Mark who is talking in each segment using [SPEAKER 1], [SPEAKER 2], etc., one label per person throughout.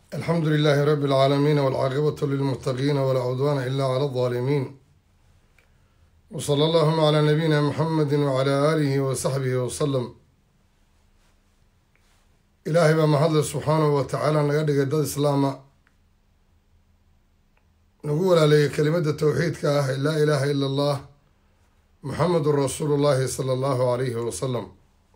[SPEAKER 1] alxamdu lilaahi rabi اlcaalamiin wاlcaaqibatu lilmuttaqiina walaa cudwaana ila cala aldaalimiin wsala allahuma calaa nabiyina muxamedi wacalaa aalihi wa saxbihi wasalam ilaahay baa mahadle subxaanahu wa tacaala naga dhigay dad islaama nagu walaaleeyay kelimada towxiidka ah ee laa ilaaha ila allah muxamedun rasuulu llahi sala allahu alayhi wasalam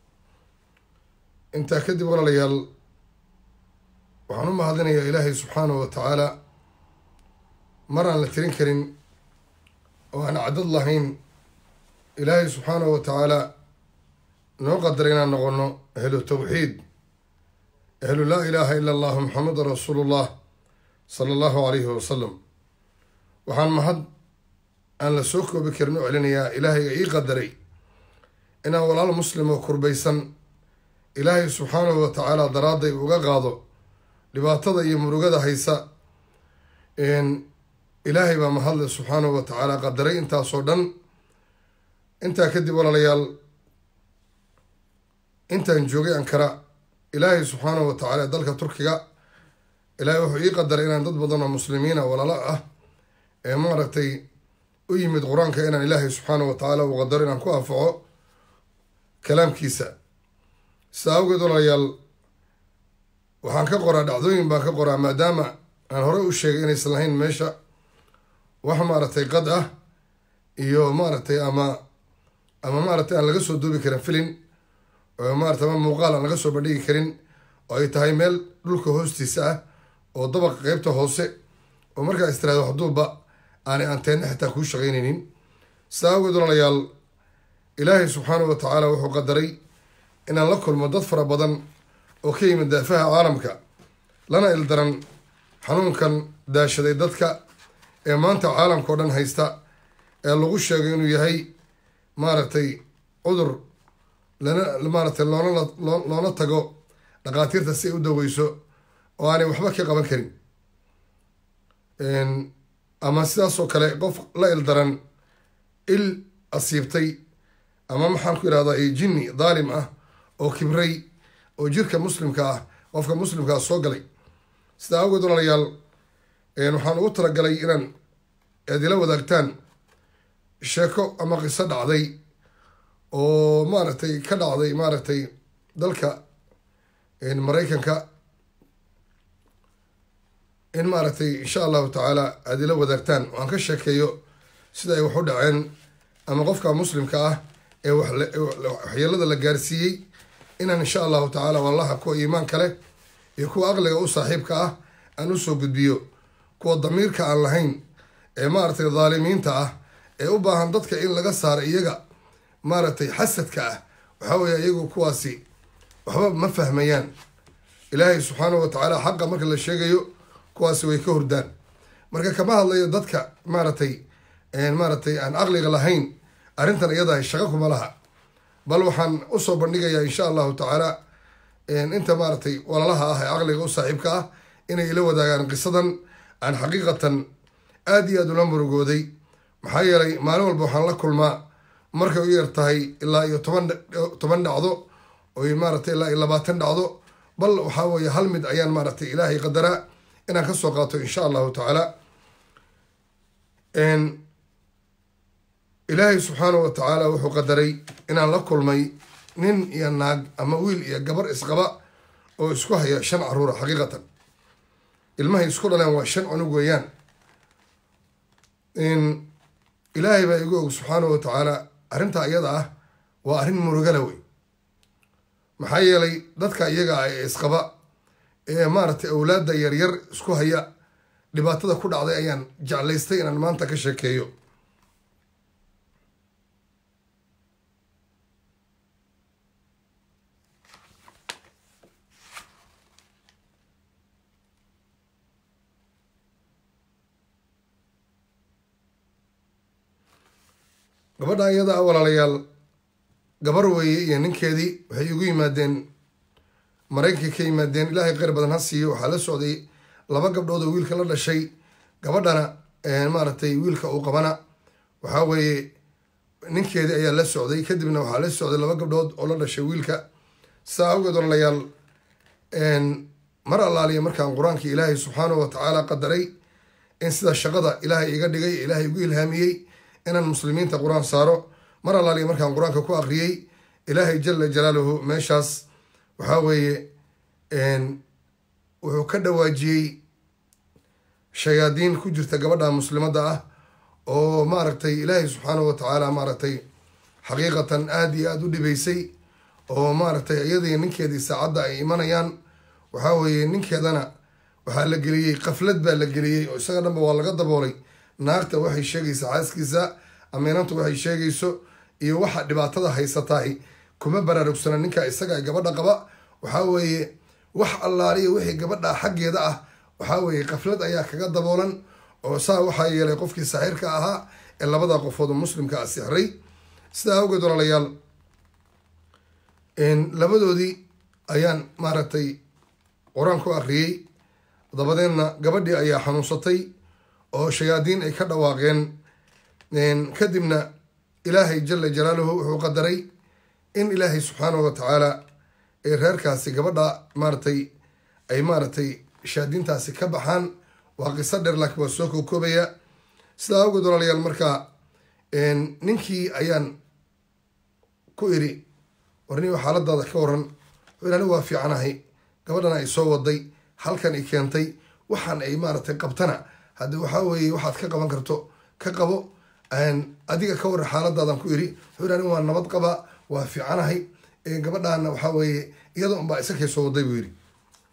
[SPEAKER 1] intaa kadib walaalayaal waxaan u mahadinayaa ilaahay subxaanahu wa tacaala mar aan la tirin karin oo aan cadad lahayn ilaahay subxaanahu wa tacaala noo qadaray inaan noqono ahlu tawxiid ahlu laa ilaaha ila allahu muxamedun rasuulullah sala allahu alayhi wasalam waxaan mahad aan la soo koobi karin u celinayaa ilaahayga ii qadaray inaan walaal muslim oo kurbaysan ilaahay subxaanahu wa tacaala daraadday uga qaado dhibaatada iyo murugada haysa ilaahay baa mahadle subxaanahu wa tacaala qadaray intaasoo dhan intaa kadib walaalayaal intaan joogay ankara ilaahay subxaanahu wa tacaala dalka turkiga ilaahay wuxuu ii qadaray inaan dad badan oo muslimiina walaalo ah ee maaragtay u yimid qur-aanka inaan ilaahay subxaanahu wa tacaala uu qadaro inaan ku anfaco kalaamkiisa sidaa awgeed walaalayaal waxaan ka qoraa dhacdooyin baan ka qoraa maadaama aan horey u sheegay inaysan lahayn meesha wax maaragtay qad ah iyo maaragtay ama ama maaragtay aan laga soo duubi karin filin oo maarata ama muuqaal aan laga soo bandhigi karin oo ay tahay meel dhulka hoostiisa ah oo dabaqa qeybta hoose oo markaa istiraado waxduubba aanay anteenna xitaa kuu shaqaynaynin sidaa awgeed walaalayaal ilaahay subxaanahu wa tacaala wuxuu qadaray inaan la kulmo dad fara badan oo ka yimid daafaha caalamka lana ildaran xanuunkan daashaday dadka ee maanta caalamka oo dhan haysta ee lagu sheegay inuu yahay maaragtay cudur lana maaragtay loonala loona tago dhakhaatiirta si ay u daweyso oo aanay waxba ka qaban karin ama sidaasoo kale qof la ildaran il asiibtay ama maxaan ku yidhahdaa jinni daalim ah oo kibray oo jirka muslimka ah qofka muslimka ah soo galay sidaa awgeed walaalayaal waxaan ugu talagalay inaan eedila wadaagtaan sheeko ama qiso dhacday oo maaragtay ka dhacday maaragtay dalka maraykanka in maaragtay insha allahu tacaala aad ila wadaagtaan oo aan ka sheekeeyo sida ay wax u dhaceen ama qofka muslimka ah ee waxyeelada la gaarsiiyey inaan insha allahu tacaala wallaha kuwa iimaanka leh iyo kuwa aqliga u saaxiibka ah aan usoo gudbiyo kuwa damiirka aan lahayn ee maaragtay dhaalimiinta ah ee u baahan dadka in laga saaro iyaga maaragtay xasadka ah waxaa weeye iyagu kuwaasi waxba ma fahmayaan ilaahay subxaanahu wa tacaala xaqa marka la sheegayo kuwaasi way ka hordaan marka kama hadlayo dadka maaragtay maaragtay aan aqliga lahayn arrintan iyadahay shaqo kuma laha bal waxaan usoo bandhigayaa insha allahu tacaala inta maaragtay walalaha ah ee caqliga u saaxiibka ah inay ila wadaagaan qisadan aan xaqiiqatan aada iyo aada ula murugooday maxaa yeelay maalin walba waxaan la kulmaa markay u yar tahay ilaa iyo toban toban dhacdo oy maaragtay ilaa iyo labaatan dhacdo bal waxaa weeye hal mid ayaan maaragtay ilaahay qadaraa inaan kasoo qaato insha allahu tacaala ilaahay subxaanahu wa tacaala wuxuu qadaray inaan la kulmay nin iyo naag ama wiil iyo gabar isqaba oo isku haya shan caruura xaqiiqatan ilmahay isku dhaleen waa shan cunug weeyaan ilaahay baa igu og subxaanahu wa tacaala arrintaa iyada ah waa arrin murugala wey maxaa yeelay dadka iyaga ah ee isqaba ee maaragtay awlaadda yaryar isku haya dhibaatada ku dhacday ayaan jeclaystay inaan maanta ka sheekeeyo gabadha iyada a walaalayaal gabar weeye iyo ninkeedii waxay igu yimaadeen maraykankay ka yimaadeen ilaahay kheyr badan ha siiyo waxaa la socday laba gabdhood oo wiilka la dhashay gabadhana maaragtay wiilka uu qabana waxaa weeye ninkeedii ayaa la socday kadibna waxaa la socday laba gabdhood oo la dhashay wiilka saa awgeed walaalayaal mar allaaliya markaan qur-aankii ilaahay subxaanahu wa tacaala qadaray in sida shaqada ilaahay iga dhigay ilaahay igu ilhaamiyey inaan muslimiinta qur-aan saaro mar allaaliya markaan qur-aanka ku aqriyey ilaahay jala jalaaluhu meeshaas waxaa weeye wuxuu ka dhawaajiyey shayaadiin ku jirta gabadha muslimadda ah oo maaragtay ilaahay subxaanahu wa tacaala maaragtay xaqiiqatan aada iyo aada u dhibaysay oo maaragtay iyadii ninkeedii saacadda ay imanayaan waxaa weeye ninkeedana waxaa la geliyey qaflad baa la geliyey oo isaga dhanba waa laga daboolay naagta waxay sheegaysa xaaskiisa amiinantu waxay sheegayso iyo waxa dhibaatada haysatahay kuma baraarugsana ninka isaga gabadha qaba waxaa weeye wax allaaliya wixii gabadha xaggeeda ah waxaa weeye qaflad ayaa kaga daboolan oo saa waxaa yeelay qofkii saxiirka ahaa ee labada qofood muslimka a sixray sidaa awgeed walaalayaal labadoodii ayaan maaragtay qur-aan ku akhriyey dabadeedna gabadhii ayaa xanuunsatay oo shayaadiin ay ka dhawaaqeen kadibna ilaahay jala jalaaluhu wuxuu qadaray in ilaahay subxaanahu wa tacaala ee reerkaasi gabadha maaratay ay maaratay shayaadiintaasi ka baxaan waa qiso dheer laakiin waa soo koobkoobaya sidaa awgeed walaalayaal markaa ninkii ayaan ku iri warniyo xaaladaada ka waran wuxuu anigu waa fiicanahay gabadhana ay soo waday halkan i keentay waxaan ay maaratay qabtana haddi waxaa weeye waxaad ka qaban karto ka qabo adiga ka waran xaaladaadan ku iri wuxuu anigu waa nabad qaba waa fiicanahay gabadhaana waxaa weeye iyada unbaa isakay soo waday buu yidhi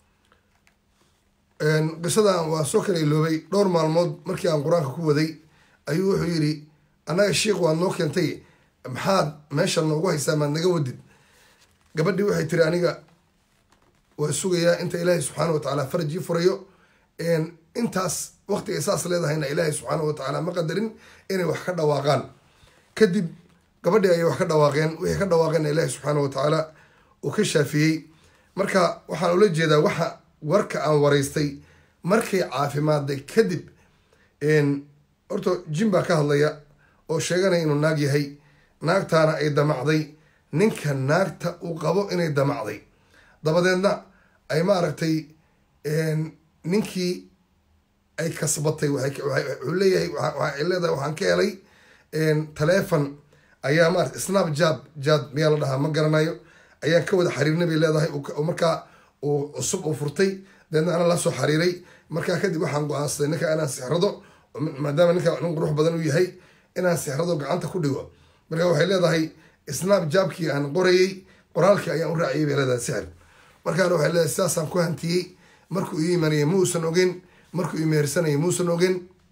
[SPEAKER 1] qisadan waa soo kala iloobay dhowr maalmood markii aan qur-aanka ku waday ayuu wuxuu yidhi annaga sheikh waad noo keentay maxaad meesha noogu haysaa maad naga wadid gabadhii waxay tiri aniga waa sugayaa inta ilaahay subxaana wa tacaala farajii furayo intaas waqtiga saas leedahayna ilaahay subxaana wa tacaala ma qadarin inay wax ka dhawaaqaan kadib gabadhii ayay wax ka dhawaaqeen wixii ka dhawaaqeenna ilaahay subxaana wa tacaala uu ka shaafiyey marka waxaan ula jeedaa waxa warka aan waraystay markay caafimaaday kadib horta jin baa ka hadlaya oo sheeganaya inuu naag yahay naagtaana ay damacday ninka naagta uu qabo inay damacday dabadeedna ay maaragtay ninkii ay kasbatay wuxuu leeyahay waxay leedahay waxaan ka helay taleefon ayaa maarata snap jab jad miyaa la dhahaa ma garanayo ayaan ka wada xiriirnay bay leedahay markaa uu cusub uu furtay dabeedna ana la soo xiriiray markaa kadib waxaan go-aansaday ninka inaan sixrado maadaama ninka nin qurux badan uu yahay inaan sixrado gacanta ku dhigo marka waxay leedahay snap jabkii aan qorayey qoraalkii ayaan u raaciyay bay leedahay sixir markaana waxay leedahay sidaasaan ku hantiyey markuu ii imanayay muusan ogeyn markuu ii mehersanayay muusan ogeyn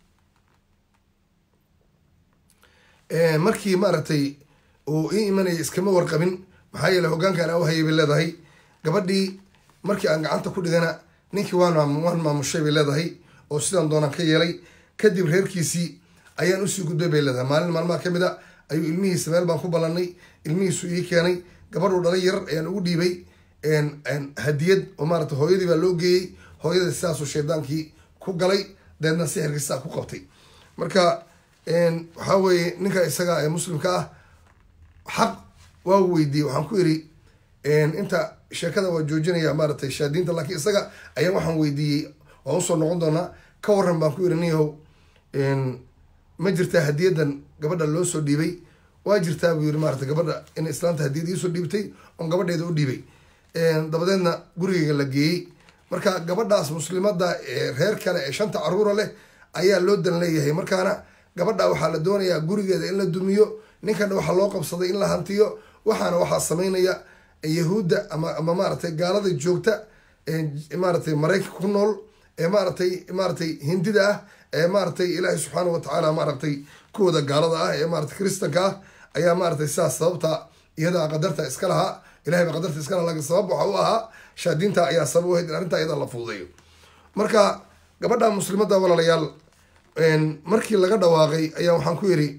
[SPEAKER 1] markii maaragtay uu ii imanayay iskama warqabin maxaa yeele hogaankan aan u hayay bay leedahay gabadhii markii aan gacanta ku dhigana ninkii waan waan maamushay bay leedahay oo sidaan doonaan ka yeelay kadib reerkiisii ayaan usii gudbay bay leedahay maalin maalmaha ka mid a ayuu ilmihiisa meel baan ku ballanay ilmihiisu ii keenay gabadhuu dhalay yar ayaan ugu dhiibay hadiyad oo maarata hooyadii baa loo geeyey hooyada sidaasuu shaydaankii ku galay deedna sixirkii sidaa ku qabtay marka waxaa weeye ninka isaga ee muslimka ah xaq waa weydiiyey waxaan ku iri inta sheekada waa joojinaya maaratay shaadiinta laakiin isaga ayaan waxaan weydiiyey waan usoo noqon doonaa ka waran baan ku iri niyahow ma jirtaa hadiyadan gabadha loo soo dhiibay waa jirtaa buu yiri maarata gabadha in islaanta hadiyad iisoo dhiibtay oon gabadheeda u dhiibay dabadeedna gurigeyga la geeyey marka gabadhaas muslimada ee reer kale ee shanta caruura leh ayaa loo dan leeyahay markaana gabadha waxaa la doonayaa gurigeeda in la dumiyo ninkana waxaa loo qabsaday in la hantiyo waxaana waxaa sameynaya yahuudda ama ama maaratay gaalada joogta maaratay maraykanka ku nool ee maaratay maaratay hindida ah ee maaratay ilaahay subxaana wa tacaala maaratay kuwooda gaalada ah ee maaratay kristanka ah ayaa maaratay sidaas sababta iyadaa qadarta iska lahaa ilahay baa qadarta iska laha lakin sabab waxa u ahaa shaadiinta ayaa sabab u ahayd in arrintaa iyada la fududeeyo marka gabadha muslimadda walaalayaal markii laga dhawaaqay ayaa waxaan ku yidhi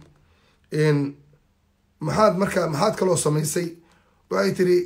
[SPEAKER 1] maxaad marka maxaad kaloo samaysay waxay tiri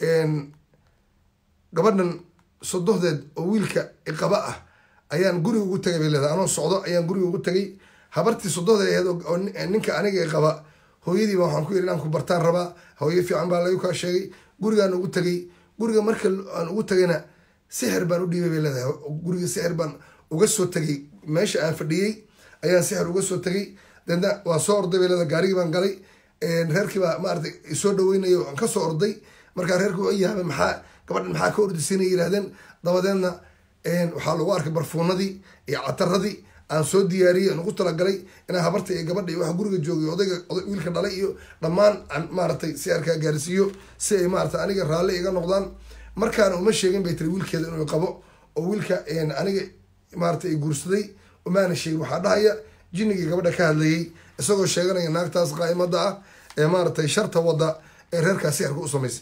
[SPEAKER 1] gabadhan sodohdeed oo wiilka iqaba ah ayaan guriga ugu tagay bay leedahay anoo socdo ayaan guriga ugu tagay habartii sodohdeed aheed oo ninka aniga iqaba hooyadiiba waxaan ku yidhi inaan ku bartaan rabaa hooyo fiican baa lagu kaa sheegay gurigaan ugu tagay guriga marka aan ugu tagayna sixir baan u dhiibay bay leedahay guriga sixir baan uga soo tegay meesha aan fadhiyey ayaan sixir uga soo tegay deedna waa soo orday bay leedahay gaarigii baan galay reerkii baa maaragtay isoo dhaweynayo aan kasoo orday markaa reerkii waa yaabay maxaa gabadhan maxaa ka ordisiinay yidhahdeen dabadeedna waxaa lagu arkay barfuunadii iyo cataradii aan soo diyaariyey aan ugu talagalay inaan habarta iyo gabadha iyo waxa guriga joogay odayga wiilka dhalay iyo dhammaan aan maaragtay si arkaa gaarsiiyo si ay maaragtay aniga raalli iga noqdaan markaana uma sheegin bay tiri wiilkeeda inuu qabo oo wiilka aniga maaragtay guursaday umaana sheegin waxaa dhahaya jinnigii gabadha ka hadlayay isagoo sheeganaya naagtaas qaa'imada ah ee maaragtay sharta wadda ee reerkaas sixirka u samaysay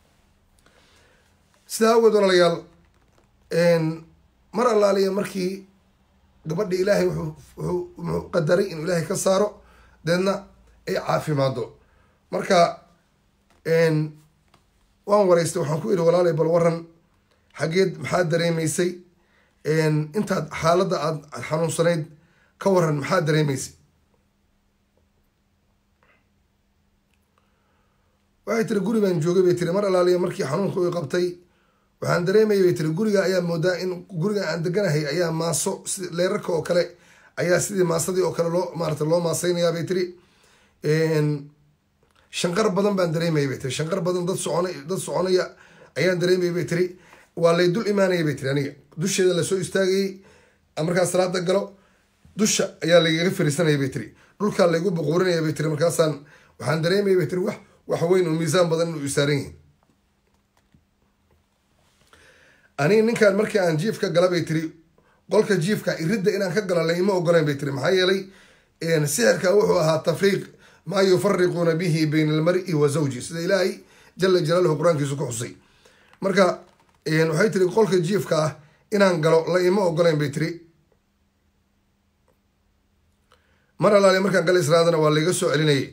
[SPEAKER 1] sidaa awgeed walaalayaal mar allaaliya markii gabadhi ilaahay wuxuu qadaray inuu ilaahay ka saaro deedna ay caafimaado marka waan wareystay waxaan ku idhi walaalay bal waran xaggeed maxaad dareemaysay intaad xaaladda aad xanuunsanayd ka waran maxaad dareemaysay waxay tiri guri baan joogay bay tiri mar allaaliya markii xanuunka u qabtay waxaan dareemayay bay tiri guriga ayaa moodaa in guriga aan deganahay ayaa maaso si leerarka oo kale ayaa sidii maasadii oo kale loo maarata loo maaseynayaa bay tiri shanqar badan baan dareemayay bay tiri shanqar badan dad socona dad soconaya ayaan dareemayay bay tiri waa lay dul imaanaya bay tiri aniga dusheeda lasoo istaagayey markaa salaada galo dusha ayaa laygaga fariisanaya bay tiri dhulkaa laygu buquurinaya bay tiri markaasaan waxaan dareemayay bay tiri wax wax weyn oo miisaan badan inuu isaaran yihin aniga ninkaan markii aan jiifka gala bay tiri qolka jiifka iridda inaan ka galo laima ogolayn bay tiri maxaa yeelay sixirka wuxuu ahaa tafriiq maa yufariquuna bihi bayna almari wa zawji sida ilaahay jala jalaaluhu qur-aankiisu ku xusay marka waxay tiri qolka jiifka ah inaan galo la ima ogolayn bay tiri mar alaale markaan gala israadana waa layga soo celinayay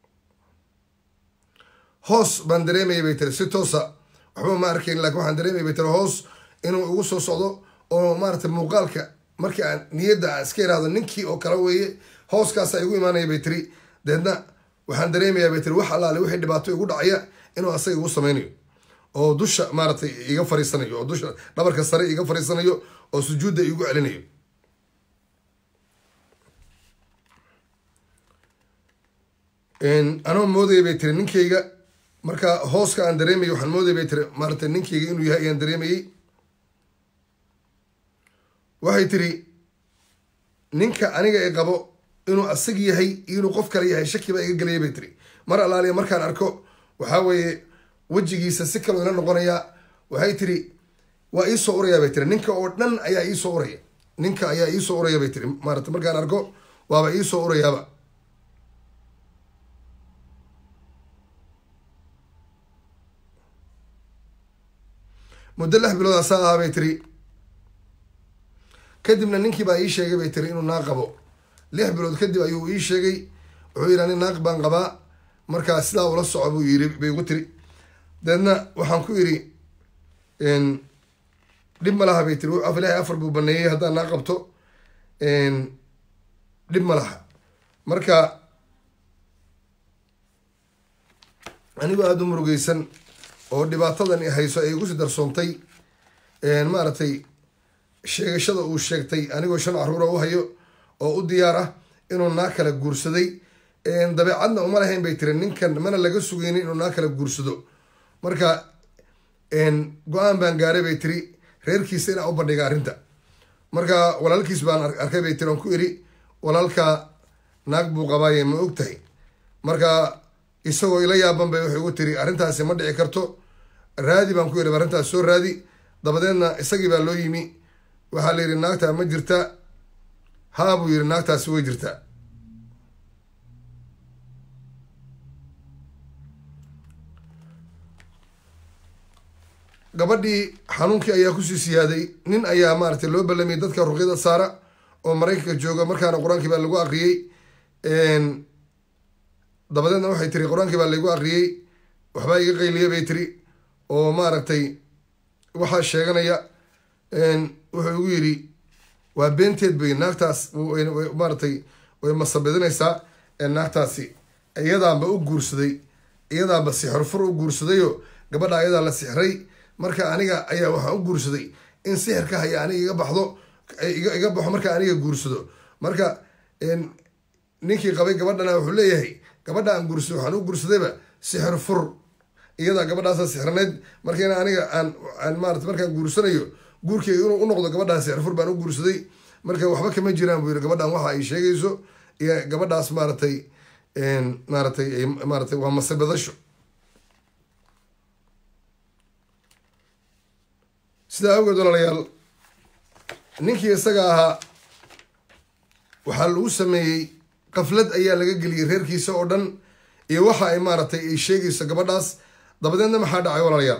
[SPEAKER 1] hoos baan dareemayay bay tiri si toosa waxba ma arkayn lakin waxaan dareemayay bay tiri hoos inuu igu soo socdo oo maarata muuqaalka markii aan niyadda aan iska iraahdo ninkii oo kale weeye hooskaasa igu imaanaya bay tiri deedna waxaan dareemayaa bay tiri wax allaale wixii dhibaato igu dhacaya inuu asaga igu sameynayo oo dusha maaratay iga fariisanayo oo dusha dhabarka sare iga fariisanayo oo sujuudda igu celinayo anoo moodaya bay tiri ninkayga marka hooska aan dareemayay waxaan moodaya bay tiri maaratay ninkayga inuu yahay ayaan dareemayey waxay tiri ninka aniga i qabo inuu asag yahay iyo inuu qof kale yahay shaki baa iga gelaya bay tiri mar allaaliya markaan arko waxaa weeye wejigiisa si kaloo ila noqonayaa waxay tiri waa iisoo uraya bay tiri ninka oo dhan ayaa iisoo uraya ninka ayaa iisoo uraya bay tiri maarata markaan arko waaba iisoo urayaaba muddo lix bilood asaa ahaa bay tiri kadibna ninkii baa ii sheegay bay tiri inuu naaq qabo lix bilood kadib ayuu ii sheegay wuxuu yidhi ani naaq baan qabaa markaa sidaa ula soco buu yiri bay igu tiri deedna waxaan ku yidhi dhib ma laha bay tiri af ilaahay afar buu baneeyey haddaan naaq qabto dhib ma laha marka anigoo aada u murugeysan oo dhibaatadan hayso ay igu si darsoontay maaragtay sheegashada uu sheegtay anigoo shan caruura u hayo oo u diyaar ah inuu naa kala guursaday dabeecadna uma lahayn bay tiri ninkan mana laga sugaynin inuu naa kala guursado marka go-aan baan gaaray bay tiri reerkiisa inaa u bandhiga arrinta marka walaalkiis baan arkay bay tiri oon ku iri walaalka naag buu qabaaye ma og tahay marka isagoo ila yaaban bay wuxuu igu tiri arrintaasi ma dhici karto raadi baan ku yidhi arrintaas soo raadi dabadeedna isagii baa loo yimi waxaa la yidhi naagtaa ma jirta haa buu yidhi naagtaasi way jirtaa gabadhii xanuunkii ayaa kusii siyaaday nin ayaa maaragtay loo ballamiyay dadka ruqyada saara oo maraykanka jooga markaana qur-aankii baa lagu aqriyey dabadeedna waxay tiri qur-aankii baa laygu aqriyey waxbaa iga qayliya bay tiri oo maaragtay waxaa sheeganaya wuxuu igu yidhi waa beenteed bay naagtaas maaratay way masabidinaysaa naagtaasi iyadaanba u guursaday iyadaanba sixirfur u guursadayoo gabadha ayadaa la sixray marka aniga ayaa waxaan u guursaday in sixirka haya aniga iga baxdo iga baxo marka aniga guursado marka ninkii qabay gabadhana wuxuu leeyahay gabadha aan guursado waxaan u guursadayba sixir fur iyadaa gabadhaasa sixirneyd marka in aniga aan aan maarata markaan guursanayo guurkeyga inuu u noqdo gabadhaas sixir fur baan u guursaday marka waxba kama jiraan buu yiri gabadhan waxa ay sheegayso iyo gabadhaas maaratay maaratay maaratay waa masabadasho sidaa awgeed walaalayaal ninkii isaga ahaa waxaa lagu sameeyey qaflad ayaa laga geliyey reerkiisa oo dhan iyo waxa ay maaratay ay sheegayso gabadhaas dabadeedna maxaa dhacay walaalayaal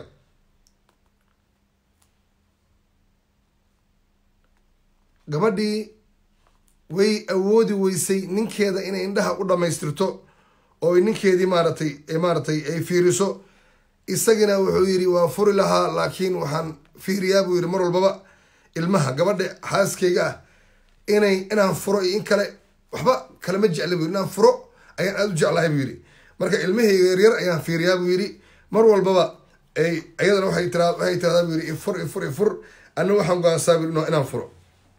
[SPEAKER 1] gabadhii way awoodi weysay ninkeeda inay indhaha u dhammaystirto oo ninkeedii maaratay maaratay ay fiiriso isagina wuxuu yidhi waan furi lahaa laakiin waxaan fiiriyaa buu yidhi mar walbaba ilmaha gabadha xaaskeyga ah inay inaan furo iyo in kale waxba kalema jecla buu yidhi inaan furo ayaan aada u jeclahay buu yidhi marka ilmahayga yaryar ayaan fiiriyaa buu yidhi mar walbaba ay ayadana waxay tira waxay tiradaa buu yidhi ifur ifur ifur anna waxaan go-aansaa buu yidhi inaan furo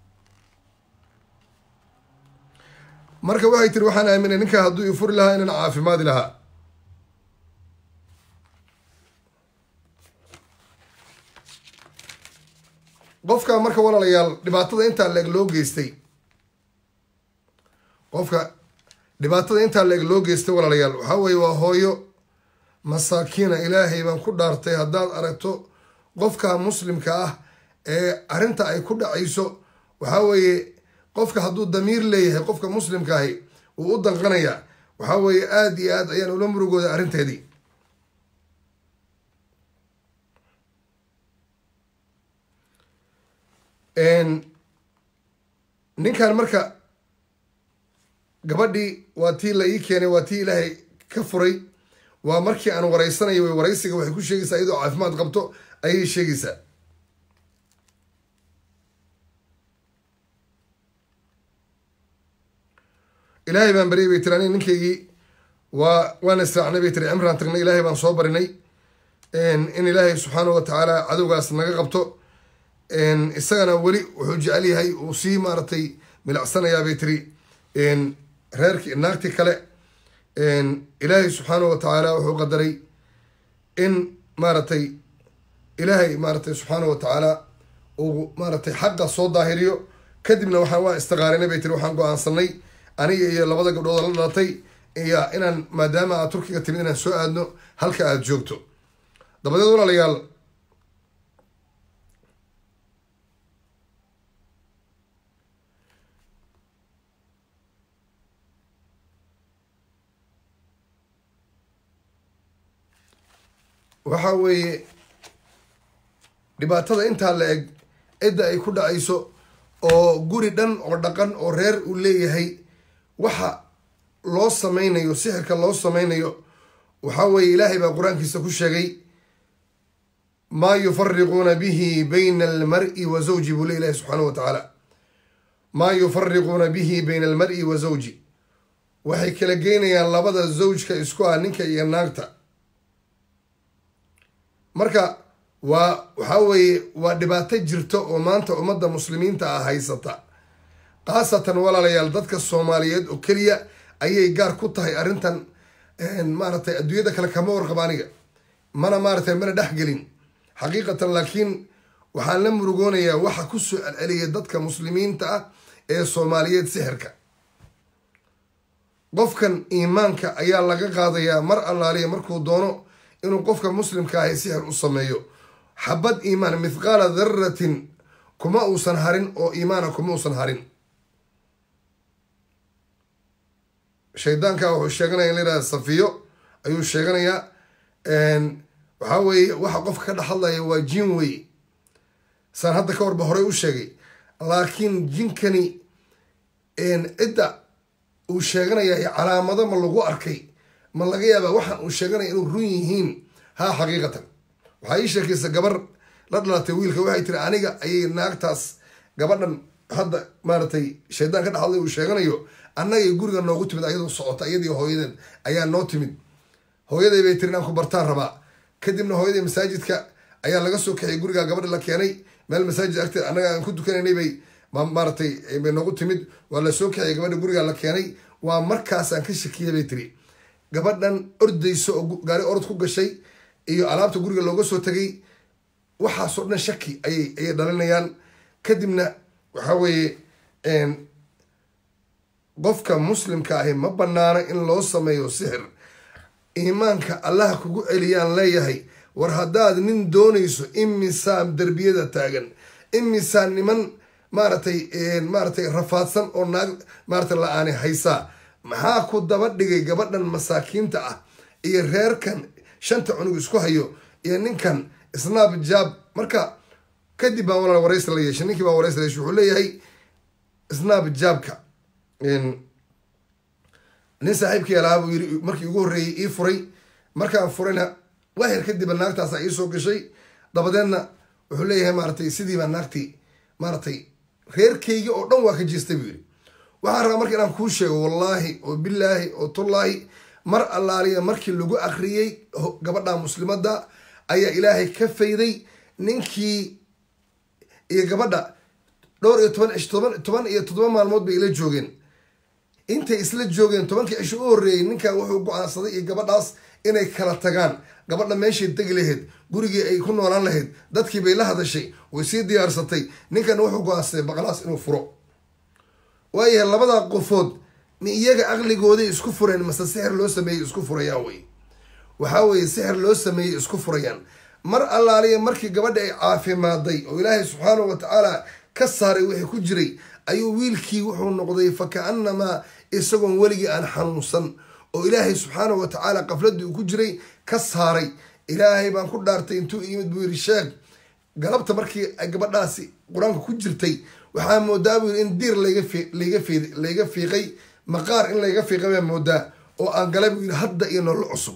[SPEAKER 1] marka waxay tiri waxaan aaminay ninkaa hadduu ifuri lahaa inaan caafimaadi lahaa qofka marka walaalayaal dhibaatada intaa leeg loo geystay qofka dhibaatada intaa leeg loo geystay walaalayaal waxaa weeye waa hooyo masaakiina ilaahay baan ku dhaartay haddaad aragto qofka muslimka ah ee arrinta ay ku dhacayso waxaa weeye qofka hadduu damiir leeyahay qofka muslimka ahi wuu u danqanayaa waxaa weeye aada iyo aad ayaan ula murugooday arrinteedii ninkan marka gabadhii waa tii la ii keenay waa tii ilaahay ka furay waa markii aan wareysanayo way waraysiga waxay ku sheegaysaa iyadoo caafimaad qabto ayay sheegaysaa ilaahay baan baryay bay tiri aniga ninkaygii waa waan israacnay bay tiri cimraan tagnay ilaahay baan soo barinay in ilaahay subxaana wa tacaala cadowgaas naga qabto isagana weli wuxuu jecel yahay uu sii maaratay milicsanayaa bay tiri reerki naagti kale ilaahay subxaana wa tacaala wuxuu qadaray in maaratay ilaahay maaratay subxaana wa tacaala uu maaratay xaqa soo daahiriyo kadibna waxaan waa istiqaarinay bay tiri waxaan go-aansanay aniga iyo labada gabdhood la dhalatay iyo inaan maadaama aad turkiga timid inaan soo aadno halka aada joogto dabadeed walaalayaal waxa weeye dhibaatada intaa la eg cidda ay ku dhacayso oo guri dhan oo dhaqan oo reer uu leeyahay waxa loo sameynayo sixirka loo sameynayo waxaa weeye ilaahay baa qur-aankiisa ku sheegay maa yufariquuna bihi bayna almari wa zawji buu le ilahi subxaana wa tacaala maa yufariquuna bihi bayna almari wa zawji waxay kala geynayaan labada zawjka isku ah ninka iyo naagta marka waa waxaa weeye waa dhibaato jirta oo maanta ummadda muslimiinta ah haysata khaasatan walaalayaal dadka soomaaliyeed oo keliya ayay gaar ku tahay arrintan maaratay adduunyada kale kama warqaba aniga mana maaratay mana dhexgelin xaqiiqatan laakiin waxaan la murugoonayaa waxa kusoo celceliyay dadka muslimiinta ah ee soomaaliyeed sixirka qofkan iimaanka ayaa laga qaadayaa mar allaaliya markuu doono inuu qofka muslimka ahay sixir u sameeyo xabad iimaan mithqaala daratin kuma uusan harin oo iimaana kuma uusan harin shaydaanka wuxuu sheeganaya in la yihahda safiyo ayuu sheeganayaa waxaa weeye waxa qofka ka dhex hadlaya waa jin wey saan hadda ka warba horey u sheegay laakiin jinkani cidda uu sheeganaya calaamado ma lagu arkay ma laga yaabaa waxaan uu sheeganaya inuu run yihiin haa xaqiiqatan waxaa ii sheekaysa gabar la dhalatay wiilka waxay tiri aniga ayay naagtaas gabadhan hadda maaratay shaydaan ka dhex hadlay uu sheeganayo annagay guriga noogu timid ayadoo socota iyadii hooyadeed ayaa noo timid hooyaday bay tiri inaan ku bartaan rabaa kadibna hooyaday masaajidka ayaa laga soo kaxiyay gurigaa gabadha la keenay meel masaajid agteed annaga aan ku dukanaynay bay maaratay bay noogu timid waa la soo kaxiyay gabadha gurigaa la keenay waa markaasaan ka shakiyay bay tiri gabadhan ordayso oo gaari orod ku gashay iyo alaabta guriga looga soo tegay waxaasoo dhan shaki ayay ayay dhalinayaan kadibna waxa weeye qofka muslimka ahi ma banaano in loo sameeyo sixir iimaanka allaha kugu celiyaan leeyahay war haddaad nin doonayso imisaan derbiyada taagan imisaan niman maaratay maaratay rafaadsan oo naag maaratay la-aani haysaa maxaa ku daba dhigay gabadhan masaakiinta ah iyo reerkan shanta cunug isku hayo iyo ninkan snaab jaab marka kadib baan walaal waraysi la yeeshay ninkii baan waraysi la yeeshay wuxuu leeyahay snaab jaabka nin saaxiibkii alahaa buu yiri markii ugu horreeyey ii furay markaan furayna wahir kadibba naagtaasa iisoo gashay dabadeedna wuxuu leeyahay maaratay sidii baa naagtii maaratay reerkaygi oo dhan waa ka jeestay buu yiri waxaan rabaa marka inaan kuu sheego wallaahi oo bilaahi oo tullaahi mar allaaliya markii lagu akriyey gabadha muslimadda ayaa ilaahay ka fayday ninkii iyo gabadha dhowr iyo toban cish toban toban iyo toddoba maalmood bay ila joogeen intay isla joogeen tobankii cisho u horreeyey ninkan wuxuu go-aansaday iyo gabadhaas inay kala tagaan gabadha meeshay degi lahayd gurigii ay ku noolaan lahayd dadkii bay la hadashay way sii diyaarsatay ninkan wuxuu go-aansaday baqlaas inuu furo waayahay labadaa qofood mi iyaga aqligooday isku fureen mase sixir loo sameeyey isku furayaan wey waxaa weeye sixir loo sameeyey isku furayaan mar allaaliya markii gabadha ay caafimaaday oo ilaahay subxaanahu wa tacaala ka saaray wixii ku jiray ayuu wiilkii wuxuu noqday fa ka-anamaa isagoon weligii aan xanuunsan oo ilaahay subxaanahu wa tacaala qafladii uu ku jiray ka saaray ilaahay baan ku dhaartay intuu yimid buu yiri sheeg galabta markii ay gabadhaasi qur-aanka ku jirtay waxaa moodaa buu yiri in diir layga layga fi layga fiiqay maqaar in layga fiiqay baa moodaa oo aan galay buu yiri hadda iyo nolol cusub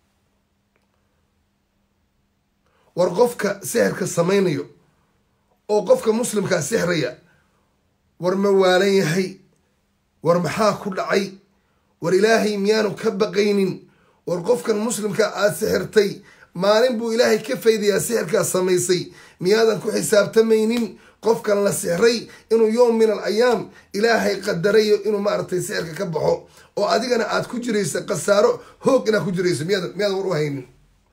[SPEAKER 1] war qofka sixirka samaynayo oo qofka muslimkaa sixraya war ma waalan yahay war maxaa ku dhacay war ilaahay miyaanu ka baqaynin war qofkan muslimka aada sixirtay maalin buu ilaahay ka faydayaa sixirkaa samaysay miyaadan ku xisaabtamaynin qofkan la sixray inuu yowm min al ayaam ilaahay qadarayo inuu maaragtay sixirka ka baxo oo adigana aad ku jirayso khasaaro hoog inaad ku jirayso miyaad miyaadan war u haynin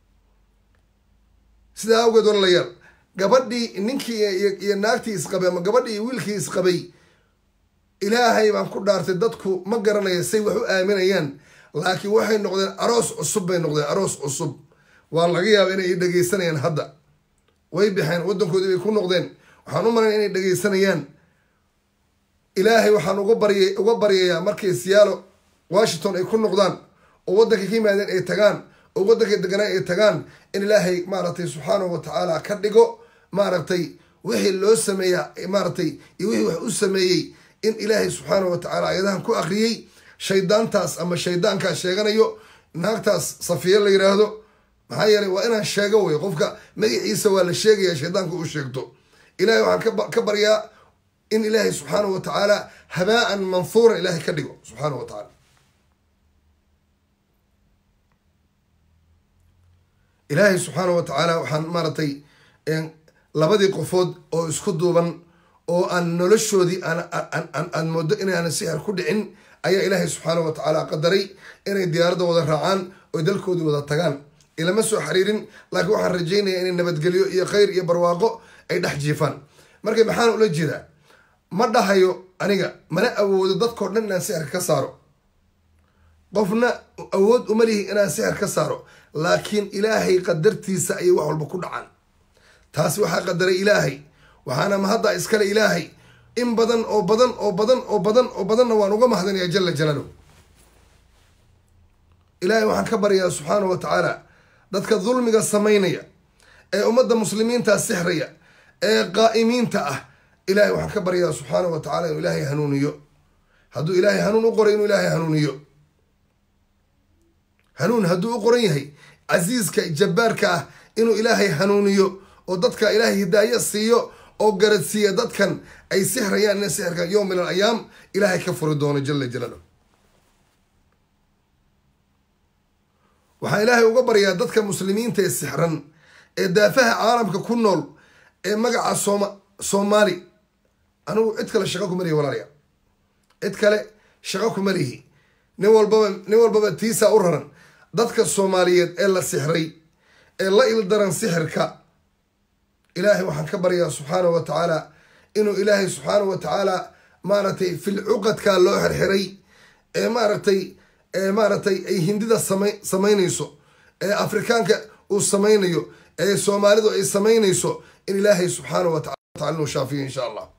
[SPEAKER 1] sidaa awgeed walaalayaal gabadhii ninkii iyo naagtii isqabay ama gabadhii iyo wiilkii isqabay ilaahay baan ku dhaartay dadku ma garanaya say wax u aaminayaan laakiin waxay noqdeen aroos cusub bay noqdeen aroos cusub waa laga yaaba inay dhegaysanayaan hadda way baxeen waddankoodii bay ku noqdeen waxaan u malayn inay dhegaysanayaan ilaahay waxaan uga baryay uga baryayaa markay siyaalo washington ay ku noqdaan oo waddanka ka yimaadeen ay tagaan oo waddanka deganaan ay tagaan in ilaahay maaragtay subxaanahu wa tacaala ka dhigo maaragtay wixii loo sameeya maaragtay iyo wixii wax u sameeyey in ilaahay subxaanahu wa tacaala ayadahan ku akriyey shaydaantaas ama shaydaankaas sheeganayo naagtaas safiya la yiraahdo maxaa yeelay waa inaan sheego wey qofka magaciisa waa la sheegaya shaydaanka uu sheegto ilahay waxaan ka baryaa in ilaahay subxaanahu wa tacaala habaa-an manhuuran ilaahay ka dhigo subxaanahu wa tacaala ilaahay subxaanahu wa tacaala waxaan maaragtay labadii qofood oo isku duuban oo aan noloshoodii aan moodo inaanan sixir ku dhicin ayaa ilaahay subxaanahu wa tacaala qadaray inay diyaaradda wada raacaan oo dalkoodii wada tagaan ilama soo xiriirin laakiin waxaan rajaynayaa inay nabadgelyo iyo khayr iyo barwaaqo ay dhex jiifaan marka maxaan ula jeedaa ma dhahayo aniga mana awoodo dadkao dhan inaan sixir ka saaro qofna awood uma lihi inaan sixir ka saaro laakiin ilaahay qadartiisa ayay wax walba ku dhacaan taasi waxaa qadaray ilaahay waxaana mahadda iskale ilaahay in badan oo badan oo badan oo badan oo badanna waan uga mahadinayaa jala jalaaluhu ilaahay waxaan ka baryaa subxaanahu wa tacaala dadka dulmiga samaynaya ee ummadda muslimiinta sixraya ee qaa'imiinta ah ilaahay waxaan ka baryaa subxaanahu wa tacala inuu ilaahay hanuuniyo hadduu ilaahay hanuun u qoray inuu ilaahay hanuuniyo hanuun hadduu u qoran yahay casiiska jabbaarka ah inuu ilaahay hanuuniyo oo dadka ilaahay hidaayo siiyo oo garadsiiya dadkan ay sixrayaan ina sixirka yowm min al ayaam ilaahay ka furi doono jala jalaaluh waxaan ilaahay uga baryaa dadka muslimiinta ee sixran ee daafaha caalamka ku nool ee magaca sooma soomaali anigu cid kale shaqo kuma lihi walaalaya cid kale shaqo kuma lihi nin walbaba nin walbaba tiisaa u raran dadka soomaaliyeed ee la sixray ee la ildaran sixirka ilaahay waxaan ka baryaa subxaanahu wa tacaala inuu ilaahay subxaanahu wa tacaala maaragtay filcuqadkaa loo xirxiray ee maaragtay ee maaragtay ay hindida sama samaynayso ee afrikaanka uu samaynayo ee soomaalidu ay samaynayso in ilaahay subxaanahu wa tacala inuu shaafiyo insha allah